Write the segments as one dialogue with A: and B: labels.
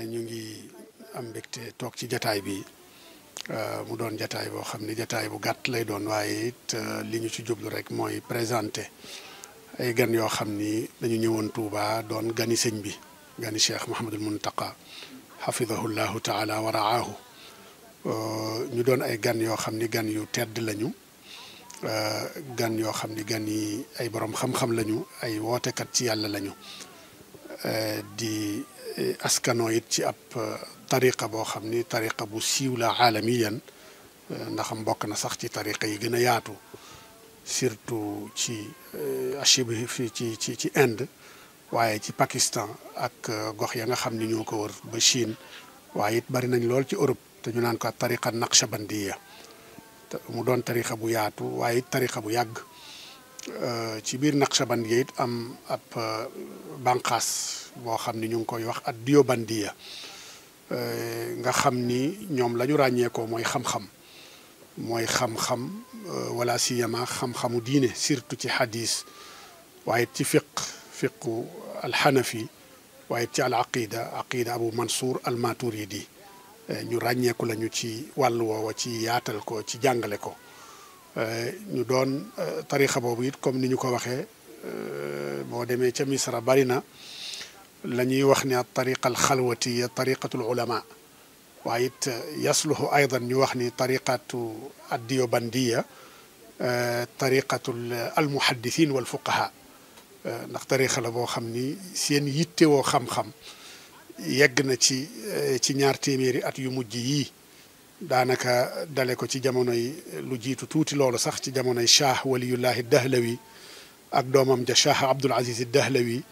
A: ñu ngi am mbégte toog ci jataay bi mu doon jataay boo xam ni jataay bu gàtt lay doon waaye it li ñu ci jublu rek mooy présenté ay gan yoo xam ni dañu ñëwoon Touba doon gani sëñ bi gani Cheikh Mouhamadul Muntaqa xafidahu llahu taala wa raahu ñu doon ay gan yoo xam ni gan yu tedd lañu gan yoo xam ni gan yi ay borom xam-xam lañu ay wootekat ci yàlla lañu di askano it ci ab tariqa boo xam ni tariqa bu siiw la aalamiyan ndax mbokk na sax ci tariqa yi gën a yaatu surtout ci achibi fi ci ci ci Inde waaye ci Pakistan ak gox ya nga xam ni ñoo ko wër ba Chine waaye it bari nañ lool ci Europe te ñu naan ko tariqa naqshabandiya mu doon tariqa bu yaatu waaye it tariqa bu yàgg ci biir naqshabandiya it am ab banqaas boo xam ni ñu ngi koy wax ak diyobandiya nga xam ni ñoom la ñu ràññeekoo mooy xam-xam mooy xam-xam wala siyama xam-xamu diine surtout ci hadis waaye ci fiq fiqu alxanafi waaye ci al aqida aqida abu mansour al maturidi ñu ràññeeku lañu ci wàllu woowa ci yaatal ko ci jàngale ko ñu doon tarixa boobu it comme ni ñu ko waxee boo demee ca misra bari na la ñuy wax ne tariqa al xalwatiya tariqatul ulama waaye it yasluhu aydan ñu wax ni tariqatu addiyobandiya tariqatul almuhaddithin wal fuqaha ndax tariqa la boo xam ni seen yittewoo xam-xam yegg na ci ci ñaar téeméeri at yu mujj yii daanaka dale ko ci jamonoy lu jiitu tuuti loolu sax ci jamonoy Shah waliyullahi Dahlawi ak doomam ja Shah Abdul Aziz Dahlawi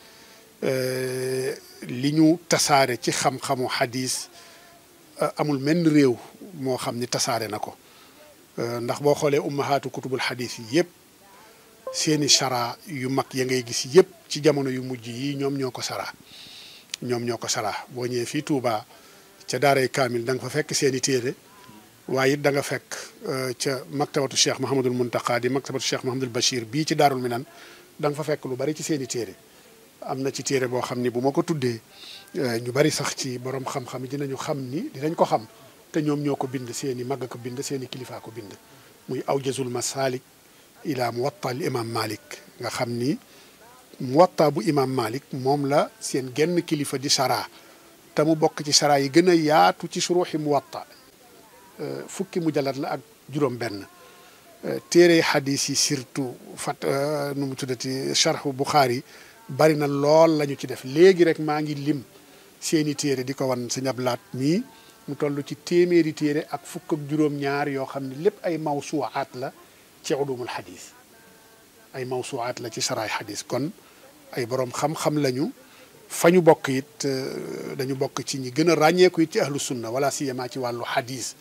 A: li ñu tasaare ci xam-xamu xadis amul menn réew moo xam ni tasaare na ko ndax boo xoolee ummahaatu kutubul xadis yi yëpp seeni chara yu mag ya ngay gis yëpp ci jamono yu mujj yi ñoom ñoo ko sara ñoom ñoo ko sara boo ñëwee fii Touba ca daaray kaamil da nga fa fekk seeni téere waaye it da nga fekk ca maktabatu cheikh Mahamadul Muntaqa di maktabatu cheikh Mahamadul Bachir bii ci daarul minan da nga fa fekk lu bari ci seeni téere am na ci téere boo xam ni bu ma ko tuddee ñu bari sax ci borom xam-xam yi dinañu xam ni dinañ ko xam te ñoom ñoo ko bind seeni mag ko bind seeni kilifaa ko bind muy awjazul masalik ila muwatta li imam malik nga xam ni muwatta bu imam malik moom la seen genn kilifa di sara te mu bokk ci sara yi gën a yaatu ci suruxi muwatta fukki mujallat la ak juróom benn téere xadis yi surtout fat nu mu tuddati charhu buxaari bari na lool la ñu ci def léegi rek maa ngi lim seeni téere di ko wan sëñ Ablaat mii mu toll ci téeméeri téere ak fukk ak juróom-ñaar yoo xam ne lépp ay mawsuwaat la ci ulumul xadis ay mawsuwaat la ci saraay xadis kon ay borom xam-xam lañu fa ñu bokk it dañu bokk ci ñi gën a ràññeeku it ci ahlu sunna wala siyama ci wàllu xadis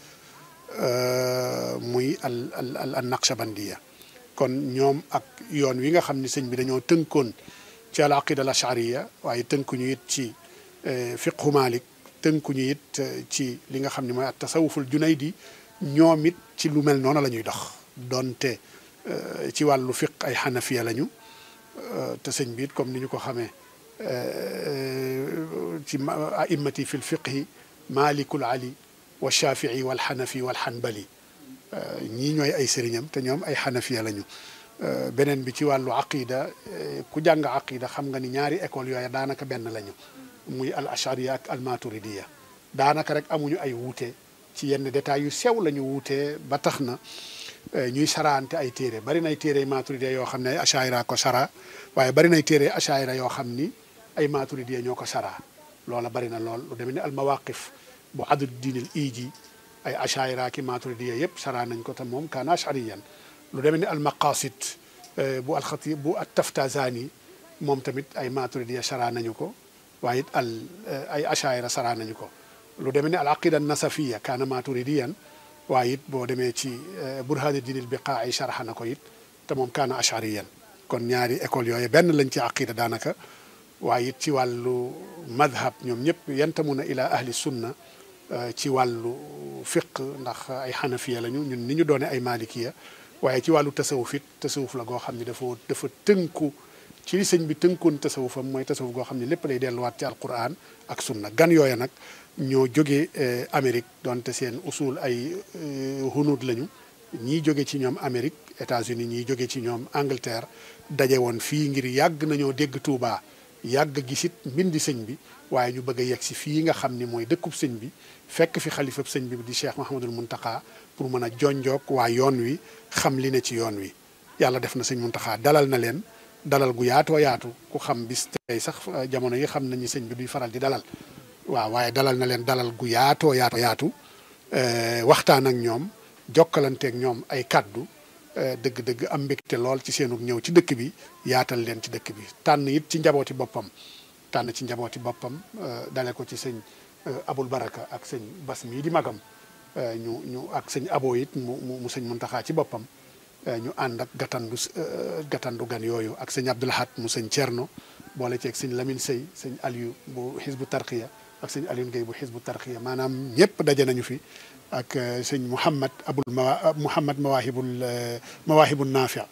A: muy al al al naqshabandiya kon ñoom ak yoon wi nga xam ne sëñ bi dañoo tënkoon ci al aqida al ashariya waaye tënkuñu it ci fiqhu malik tënkuñu it ci li nga xam ne mooy at tasawuful junaydi ñoom it ci lu mel noonu la ñuy dox donte ci wàllu fiq ay xanafiya lañu te sëñ bi it comme ni ñu ko xamee ci a'immati fi l fiqhi malikul ali wa shafii wal xanafi wal xanbali ñii ñooy ay sëriñam te ñoom ay xanafiya lañu beneen bi ci wàllu aqida ku jàng aqida xam nga ni ñaari école yooya daanaka benn lañu muy al ashariya ak al maturidiya daanaka rek amuñu ay wuute ci yenn détails yu sew la ñu wuutee ba tax na ñuy saraante ay téere bari nay téere maturidiya yoo xam ne ay ashaira ko sara waaye bari nay téere ashaira yoo xam ni ay maturidiya ñoo ko sara loola bari na lool lu demee ni al mawaqif bu adud diinil iiji ay ashaira ki maturidiya yëpp sara nañ ko te moom kaana ashariyan lu demee ni al maqasid bu alxatib bu at taftazani moom tamit ay maturidiya sara nañu ko waaye it al ay ashaira sara nañu ko lu demee ni al aqida nasafiya kaana maturidiyan waaye it boo demee ci burhaani diinil biqaa ay sharxa na ko it te moom kaana ashariyan kon ñaari école yooyu benn lañ ci aqida daanaka waaye it ci wàllu madhab ñoom ñëpp yantamuna ila ahli sunna ci wàllu fiq ndax ay xanafiya lañu ñun ni ñu doone ay malikiya waaye ci wàllu tasawuf it tasawuf la goo xam ne dafa dafa tënku ci li sëñ bi tënkoon tasawufam mooy tasawuf goo xam ne lépp day delluwaat ci alquran ak sunna gan yooya nag ñoo jóge Amérique donte seen usul ay hunuut lañu ñii jóge ci ñoom Amérique États-Unis ñii jóge ci ñoom Angleterre daje woon fii ngir yàgg nañoo dégg Touba yàgg gisit mbindi sëñ bi waaye ñu bëgg a yegg si fii nga xam ni mooy dëkkub sëñ bi fekk fi xalifab sëñ bi di Cheikh Mahamadul Muntaxa pour mën a jonjoog waa yoon wi xam li ne ci yoon wi yàlla def na sëñ Muntaxa dalal na leen dalal gu yaatoo yaatu ku xam bis tey sax jamono yi xam nañu sëñ bi duy faral di dalal waaw waaye dalal na leen dalal gu yaatoo yaatoo yaatu waxtaan ak ñoom jokkalanteeg ñoom ay kàddu dëgg-dëgg am mbégte lool ci seenu ñëw ci dëkk bi yaatal leen ci dëkk bi tànn it ci njabooti boppam tànn ci njabooti boppam dale ko ci sëñ abul baraka ak sëñ bas mii di magam ñu ñu ak sëñ abo it mu mu sëñ muntaxaa ci boppam ñu ànd ak gàttandu gàttandu gan yooyu ak sëñ abdulahat mu sëñ cerno boole ceeg sëñ lamin sëy sëñ aliou bu xisbu tarxiya ak sëñ aliou Guèye bu xisbu tarxiya maanaam ñëpp daje nañu fi ak sëñ Mouhamad abul ma Mouhamad mawahibul mawahibul naafi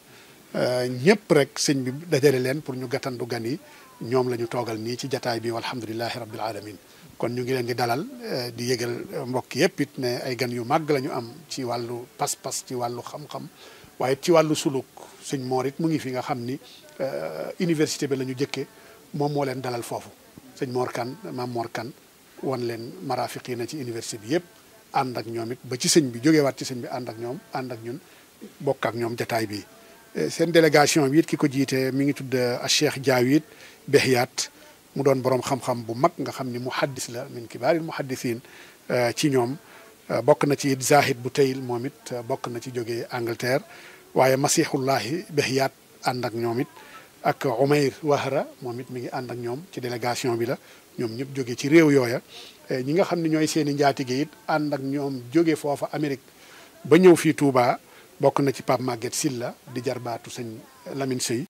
A: ñëpp rek sëñ bi dajale leen pour ñu gàttandu gan yi ñoom la ñu toogal nii ci jataay bi walhamdulilahi rabbil alamin kon ñu ngi leen di dalal di yëgal mbokk yëpp it ne ay gan yu màgg la ñu am ci wàllu pas-pas ci wàllu xam-xam waaye ci wàllu suluk sëñ Moor it mu ngi fi nga xam ni université bi la ñu jëkkee moom moo leen dalal foofu sëñ Moor Kan maam Moor Kan wan leen marafiq yi na ci université bi yëpp ànd ak ñoom it ba ci sëñ bi jógewaat ci sëñ bi ànd ak ñoom ànd ak ñun bokk ak ñoom jataay bi seen délégation bi it ki ko jiite mi ngi tudd Cheikh Diawit Behiyaat mu doon borom xam-xam bu mag nga xam ni muhaddis la min kibaaril muhaddisiin ci ñoom bokk na ci it Zahid bu tayil moom it bokk na ci jógee Angleterre waaye Masihullahi Behiyaat ànd ak ñoom it ak Umayr Wahra moom it mi ngi ànd ak ñoom ci délégation bi la ñoom ñëpp jóge ci réew yooya ñi nga xam ne ñooy seen i njaatige it ànd ak ñoom jóge foofa Amérique ba ñëw fii Touba bokk na ci Pape Maguette Silla di jarbaatu sëñ Lamine Sey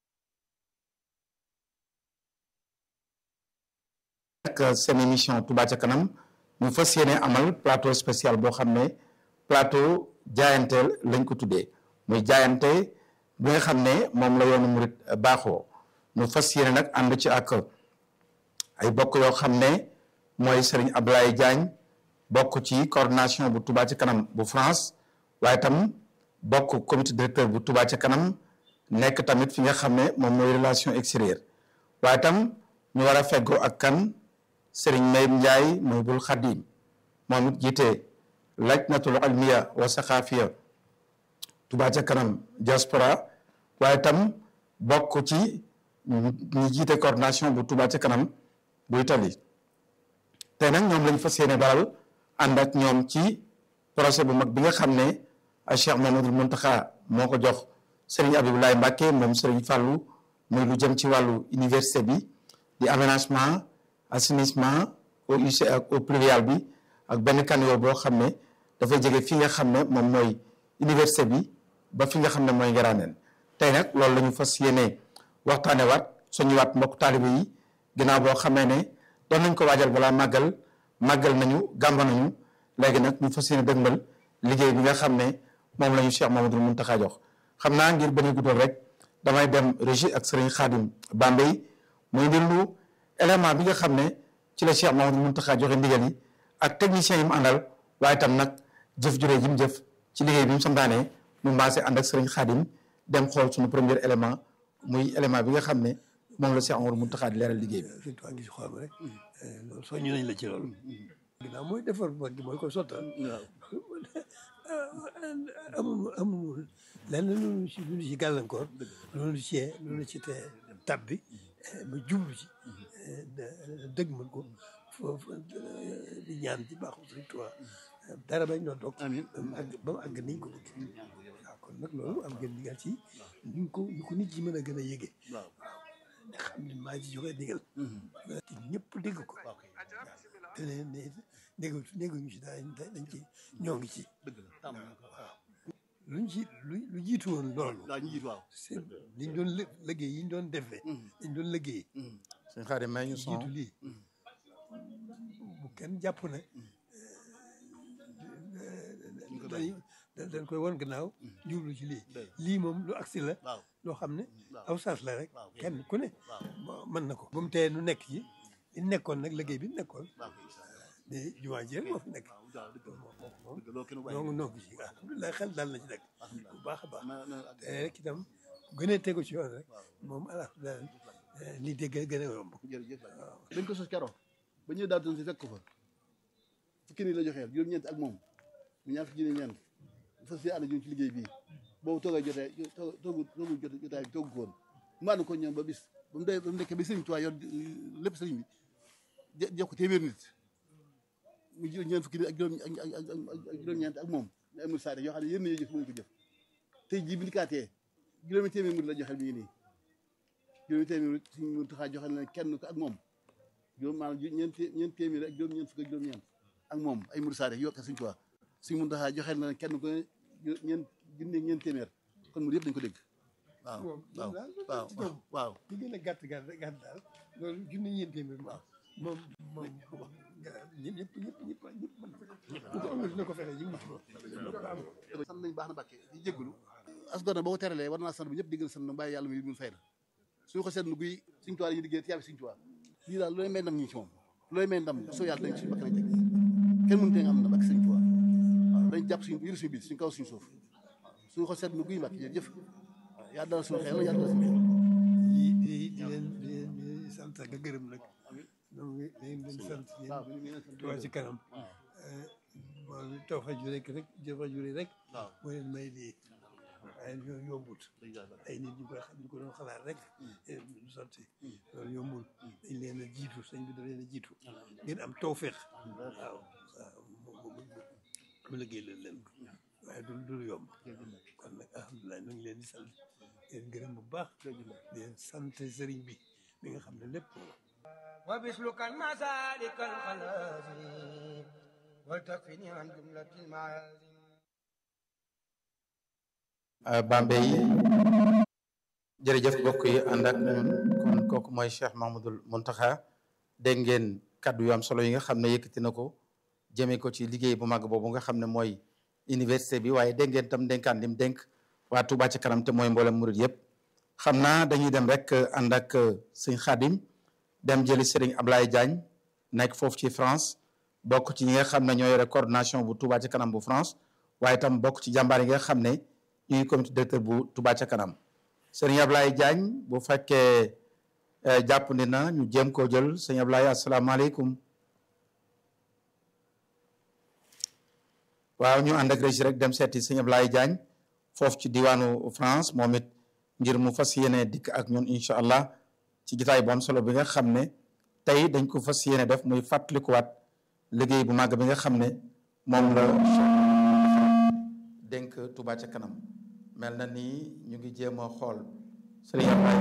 B: ak seen émission Touba ca kanam ñu fas yéene amal plateau spécial boo xam ne plateau jaayanteel lañ ko tuddee muy jaayante bi nga xam ne moom la yoonu murit baaxoo ñu fas yéene nag ànd ci ak ay bokk yoo xam ne mooy Serigne Abdoulaye Diagne bokk ci coordination bu Touba ca kanam bu France waaye tam bokk comité directeur bu Touba ca kanam nekk tamit fi nga xam ne moom mooy relation extérieure waaye tam ñu war a feggoo ak kan Serigne Mayib Ndiaye mooy bul xadim moom it jiite lajnatul almiya wa saxaafiya Touba ca kanam diaspora waaye tam bokk ci ñi jiite coordination bu Touba ca kanam bu Italie tey nag ñoom lañ fas yéene dalal ànd ak ñoom ci projet bu mag bi nga xam ne Cheikh Mamadou Mountakha moo ko jox Serigne Abdoulaye Mbacke moom Serigne Fallou muy lu jëm ci wàllu université bi di aménagement assainissement au UC ak au pluvial bi ak benn canaux boo xam ne dafay jege fi nga xam ne moom mooy université bi ba fi nga xam ne mooy Ngiraaneen tey nag loolu la ñu fas yéene waxtaane waat suñu waat mbokk taalibe yi ginnaaw boo xamee ne doon nañ ko waajal balaa màggal màggal nañu gàmba nañu léegi nag ñu fas yéene dëgmal liggéey bi nga xam ne moom la ñu Cheikh Mamadou Mountakha jox xam naa ngir bañ a guddal rek damay dem régie ak Serigne Khadim Bambey muy ndillu élément bi nga xam ne ci la Cheikh Mamadou Mountakha joxe ndigal yi ak technicien yi mu àndal waaye tam nag jëf juree ji mu jëf ci liggéey bi mu santaane mu mbaase ànd ak Serigne Khadim dem xool suñu premier élément muy élément bi nga xam ne moom la Cheikh Mamadou Mountakha di leeral liggéey bi.
C: surtout ngi si xool rek loolu soññu nañ la ci loolu. ginnaaw mooy defar mag gi mooy ko sottal. amul amul lenn lu ci lu ci gàllankoor. loolu ci loolu ci te tab bi ba jublu ci dëgg mën ko foofu di ñaan ci baaxu Sëriñ Tuubaa dara bañ doon toog. amiin ba mu àgg ba mu àgg niñ ko bëgg. waaw kon nag loolu am ngeen digal ci ñu ko ñu ko nit ñi mën a gën a yëgee. waaw nga xam ne maa ci joxe digal. te ñëpp dégg ko. waaw te ne ne déggu dégguñu ci dañ dañ ci ñoo ngi ci.
D: dëgg la tàmm na ko
C: waaw luñ ci lu lu jiitu woon loolu.
D: waaw ñu jiitu waaw.
C: c'est liñ doon lë liggéey yi ñu doon defee. liñ doon liggéey.
B: sëñ Khadim may ñu son
C: jiitu lii bu kenn jàpp ne dañ dañ koy won gannaaw jublu ci lii lii moom lu agsi la
D: waaw
C: loo xam ne
D: waaw.
C: aw saas la rek
D: waaw kay.
C: kenn ku ne
D: waaw
C: bo- mën na ko bu mu tee nu nekk ci li nekkoon nag liggéey bi nekkoon
D: waaw kay incha allah.
C: di jumaa ji rek moo fi nekk
D: waaw waaw dëgg la
C: moom moom
D: dëgg la loolu kenn bàyyi.
C: noo noo ci alhamdulilah xel dal na ci nag
D: alhamdulilah.
C: bu baax a baax
D: na na
C: te rek itam gën a tegu ci yoon rek moom alhamdulilah lii dégg gën a yomb
D: jërëjëf dañ ko sos keroog ba ñëw daal doon si fekk ko fa fukki nii la joxeel juróom-ñeent ak moom mu ñaar fukki junni ñeent fas yéene ànd ñun ci liggéey bii boobu toogay jotee toogu toogu toogu jot jotaay bi toogu ko woon mu ànd ko ñoom ba bis ba mu dee ba mu nekkee ba sëriñ Tuubaa yor lépp sëriñ bi je jox ko téeméer nit mu jël ñeent fukki nit ak juróom ak ak ak ak juróom-ñeent ak moom ne amul saa yoo xam ne yéen nañu jëf mënuñu ko jëf tey jii bi ndikaatee juróomi téeméer murid la joxeel mi ngi nii juróomi téeméer murid suñu mun taxaa joxeel na kenn ko ak moom juróom maanaam ju ñeent té- ñeent téeméer ak juróom ñeent fukk ak juróom-ñeent ak moom ay murid saare yokk suñu Tuubaa suñu mun taxaa joxeel na kenn ko ju- ñeent junni ak ñeent téeméer kon murid yëpp dañu ko dégg waaw
C: moom
D: waaw
C: daal
D: waaw
C: ci ñoom
D: waaw
C: li gën a gàtt gàtt gàtt daal loolu junni ñeent téeméer moom moom moom ñëpp ñëpp ñëpp ñëpp ñëpp mën na ko ku ko amul dina ko fexe ñu mucc ko
D: sant nañ baax na Mbàkke di jégalu as gor na boo ko teralee war naa sant bu ñëpp di gën a sant na bàyyi yàlla muy mun fay na suñu ko seetlu guy suñu tuwaa yi liggéey te yàlla suñu tuwaa lii daal looy may ndam ñi ci moom looy may ndam soo yàlla dañ suñu bakk nañ teg kenn mënu tee nga am ndam ak suñu tuwaa waaw dañ jàpp suñu yëru suñu biir suñu kaw suñu suuf waaw suñu ko seetlu guy Mbàkke jërëjëf waaw yàlla dal suñu xel yàlla dal suñu xel
C: di di di leen di leen di sant ak a gërëm nag donc dañ leen sant
D: waaw
C: yéen
D: mi ngi sant
C: Touba ci kanam moom taw fa ju rek rek jëfa ju rek
D: waaw
C: moo leen may lii waaye ñoo yombut ay nit ñu koy xam ñu ko doon xalaat rek du sotti loolu yombul dañ leen a jiitu sëñ bi da leen a jiitu ngeen am tawféex waaw waaw mu liggéey leen leen ko waaye du du yomb kon nag alhamdulilah ñu ngi leen di sant leen gërëm bu baax di leen sant sëriñ bi mi nga xam ne lépp
E: وبسلك المسالك الخلازم وتكفني عن جملة المعازم
B: Bambey yi jërëjëf mbokk yi ànd ak ñun kon kooku mooy Cheikh Mahmoudul Muntaxa dégg ngeen kaddu yu am solo yi nga xam ne yëkkati na ko jëmee ko ci liggéey bu mag boobu nga xam ne mooy université bi waaye dégg ngeen tam dénkaan lim dénk waa Touba ci kanam te mooy mboolem murid yëpp xam naa dañuy dem rek ànd ak sëñ Xaadim dem jëli Serigne Ablaye Diagne nekk foofu ci France bokk ci ñi nga xam ne ñoo yore coordination bu Touba ci kanam bu France waaye tam bokk ci jàmbaar yi nga xam ne ñu ngi comité directeur bu Touba ca kanam Serigne Ablaye Diagne bu fekkee jàpp ni na ñu jéem koo jël sëñ Ablaye asalaamaaleykum waaw ñu ànd ak régi rek dem seeti sëñ Ablaye Diagne foofu ci diwaanu France moom it ngir mu fas yéene dikk ak ñun incha allah ci gitaay bu am solo bi nga xam ne tey dañ ko fas yéene def muy fàttalikuwaat liggéey bu màgg bi nga xam ne moom la dénk Touba ca kanam mel na ni ñu ngi jéem a xool sëriñ Ablaye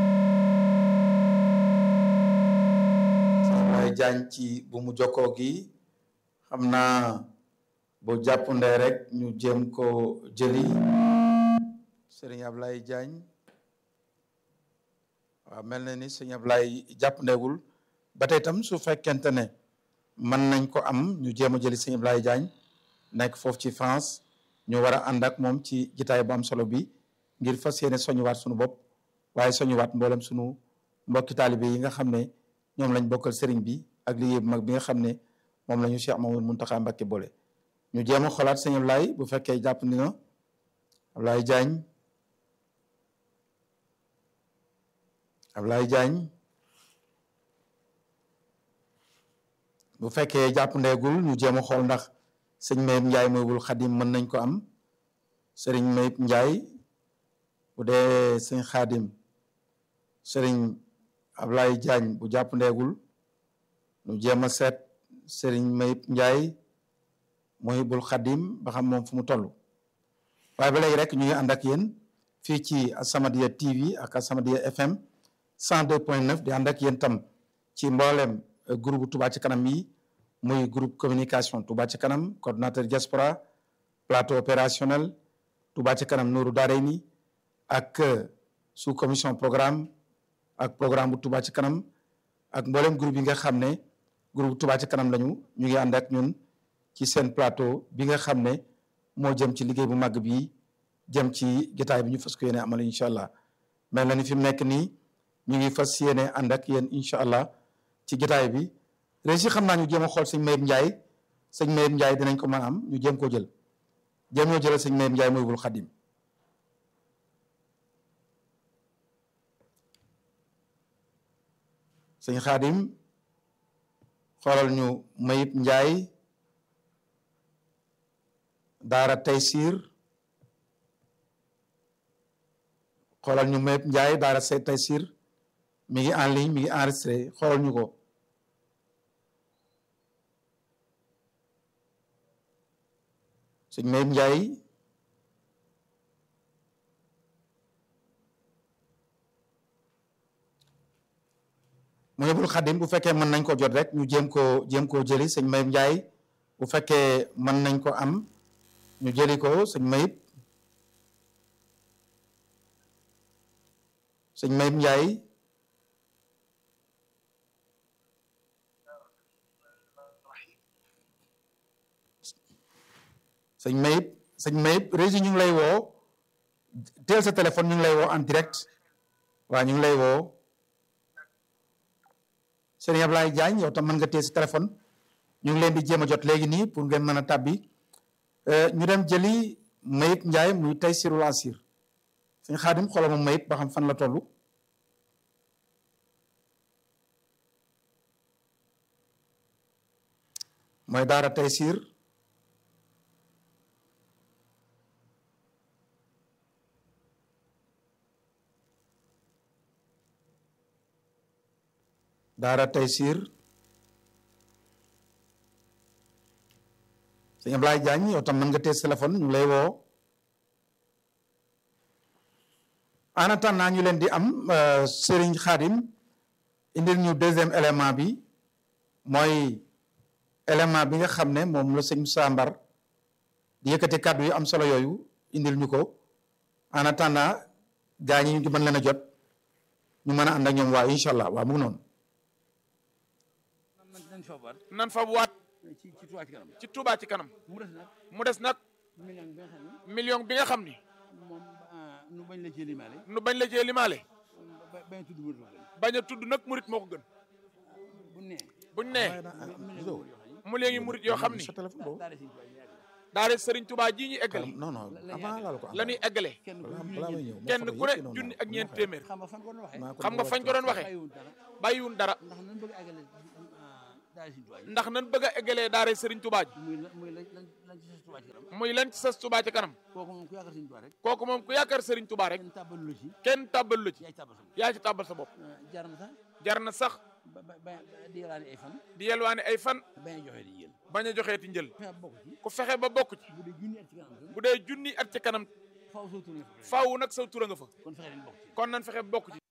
B: sëriñ Ablaye Diagne ci bu mu jokkoo gi xam naa bu jàppandee rek ñu jéem ko jëli sëriñ Ablaye Diagne waaw mel na ni sëriñ Ablaye jàppandeegul ba tey tam su fekkente ne mën nañ ko am ñu jéem a jëli sëriñ Ablaye Diagne nekk foofu ci France ñu war a ànd ak moom ci jitaay bu am solo bi ngir fas yéene soñuwaat sunu bopp waaye soñuwaat mboolem sunu mbokki taalibe yi nga xam ne ñoom lañ bokkal sëriñ bi ak liggéey bu mag bi nga xam ne moom la ñu Cheikh Mamadou Mountakha Mbacké boole ñu jéem a xoolaat sëñ Ablaye bu fekkee jàpp ni na Ablaye Diagne Ablaye Diagne bu fekkee jàpp ndeegul ñu jéem a xool ndax sëñ Mayib Ndiaye mooy wul xadim mën nañ ko am sëriñ Mayib Ndiaye bu dee sëñ xaadim sëriñ Ablaye Diagne bu jàpp ndeegul ñu jéem a seet sëriñ Mayib Ndiaye mooy bul xadim ba xam moom fu mu toll waaye ba léegi rek ñu ngi ànd ak yéen fii ci Asamadia TV ak Asamadia FM 102.9 di ànd ak yéen tam ci mboolem groupe Touba ci kanam yi muy groupe communication Touba ci kanam coordonnateur diaspora plateau opérationnel Touba ci kanam Nourou Darayni ak sous commission programme ak programme bu Touba ci kanam ak mboolem groupe yi nga xam ne groupe Touba ci kanam lañu ñu ngi ànd ak ñun ci seen plateau bi nga xam ne moo jëm ci liggéey bu màgg bi jëm ci jotaay bi ñu fas ko yéene amal incha allah mel na ni fi mu nekk nii ñu ngi fas yéene ànd ak yéen incha allah ci jotaay bi régi xam naa ñu jéem a xool sëñ Mayib Ndiaye sëñ Mayib Ndiaye dinañ ko mën a am ñu jéem koo jël jéem ñoo jëlal sëñ Mayib Ndiaye mooy bul xadim sëñ xaadim xoolal ñu Mayib Ndiaye daara Taysir xoolal ñu Mayib Ndiaye daara say Taysir mi ngi en ligne mi ngi enregistré xoolal ñu ko sëñ Mayib Ndiaye mu ne bul xadim bu fekkee mën nañ ko jot rek ñu jéem koo jéem koo jëli sëñ Mayib Ndiaye bu fekkee mën nañ ko am ñu jëli ko sëñ Mayib sëñ Mayib Ndiaye sëñ Mayib sëñ Mayib régi ñu ngi lay woo teel sa téléphone ñu ngi lay woo en direct waaw ñu ngi lay woo Serigne Ablaye Diagne yow tam mën nga téye sa téléphone ñu ngi leen di jéem a jot léegi nii pour ngeen mën a tàbbi ñu dem jëli Mayib Ndiaye muy tey sirul asir sëñ Xaadim xoolal ma Mayib ba xam fan la toll mooy daara Taysir daara Taysir sëñ Ablaye Diagne yow tam mën nga tee téléphone ñu lay woo en attendant ñu leen di am Serigne Khadim indil ñu deuxième élément bi mooy élément bi nga xam ne moom la sëñ Moussa Mbar di yëkkati kàddu yu am solo yooyu indil ñu ko en attendant gaa ñi ñu mën leen a jot ñu mën a ànd ak ñoom waaw incha allah waaw mu ngi noonu.
F: nan fa waat
G: ci ci Touba ci kanam
F: ci Touba ci kanam
G: mu des nag
F: mu des nag
G: million bi nga xam ne
F: million bi nga xam ni
G: moom ah, nu bañ la cee limaale
F: nu bañ la cee limaale
G: ba bañ a tudd murid wax dëgg
F: bañ a tudd nag murit moo ko gën
G: bu nee
F: buñ nee
G: million
F: mu léegi murit yoo xam ni
B: sa téléphone boobu.
G: daal di siy ñaari
F: daare Serigne Touba ji ñuy eggale
B: non non avant laal ko.
F: la ñuy eggale
G: kenn ku
B: balaa
G: ne
B: balaa may ñëw.
F: kenn ku ne junni ak ñeent téeméer
G: xam nga fan ko doon waxee
F: xam nga fañ ko doon waxee
G: bàyyiwul dara
F: bàyyiwun dara
G: ndax nan bëgg a àggale ah, daal di siy Touba yi
F: ndax nan bëgg a eggalee daare Serigne Touba ji
G: muy la muy la lan lan ci sa Touba ci kanam
F: muy lan ci sas Touba ci kanam
G: kooku moom ku yaakaar Sëñ Touba rek
F: kooku moom ku yaakaar Serigne Touba rek
G: kenn tàbbalu la ci
F: kenn tàbbal la ci
G: yaay tàbbal sa bopp
F: yaa ci tàbbal sa bopp
G: Ah, jar na sax
F: jar na sax
G: ba ba ba di yalaani ay fan
F: di yelwaane ay fan
G: bañ a joxe di jël
F: bañ a joxeeti njël
G: fexe bokk ci
F: ku fexe ba bokk ci
G: bu dee junni at ci kanam tam
F: bu dee junni at ci kanam
G: faaw soo tourné fa
F: faaw nag sa tura nga fa
G: kon fexe leen bokk ci
F: kon nan fexe ba bokk ci